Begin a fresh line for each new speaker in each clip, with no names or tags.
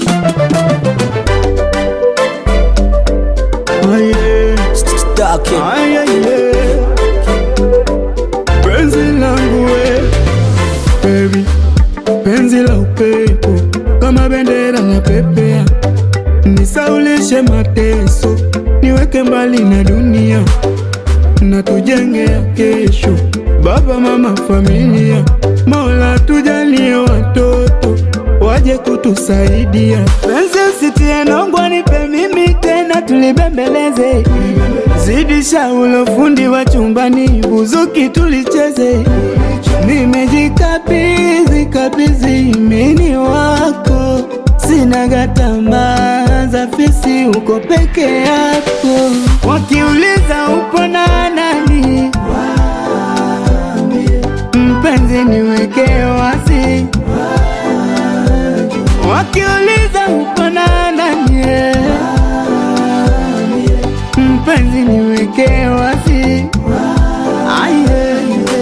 Aye,
Staki.
aye, aye. Penzi langu we baby, penzi la upepo kama bendera na pepea, nisaulishe mateso, niweke mbali na dunia na tujengea kesho, baba mama familia, Mola tujalie watoto waje kutusaidia. Penzi usitie nongwa, nipe mimi tena tulibembeleze, zidisha ulo fundi wa chumbani, buzuki tulicheze. Nimejikabidhi kabidhi mini wako, sina gatama za fisi, uko peke yako. Wakiuliza upo na nani, mpenzi niweke wazi. Wakiuliza upo na nani, mpenzi niweke wazi. Aye.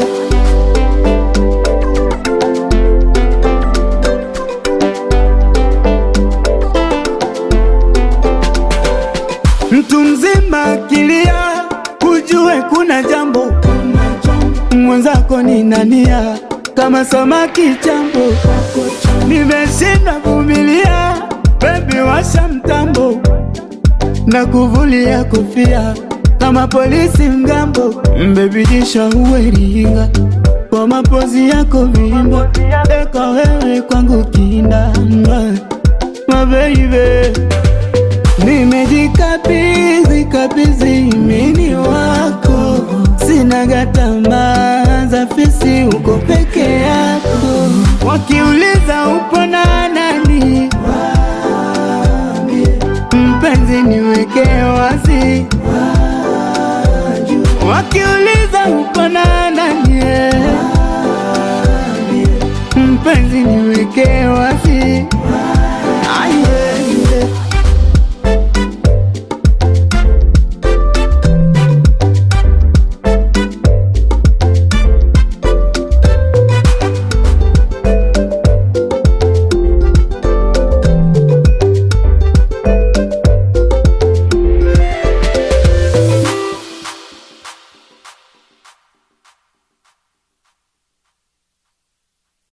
Mtu mzima akilia, ujue kuna jambo. Mwenzako ni nania kama samaki chambo, nimeshinda vumilia. Bebi washa mtambo na kuvulia kofia kama polisi mgambo. Bebi jisha uweringa kwa mapozi yako vimba, eka wewe kwangu kinda mabeibe Nimejikabidhi kabidhi mini wako, sina gatama za fisi, uko peke yako. Wakiuliza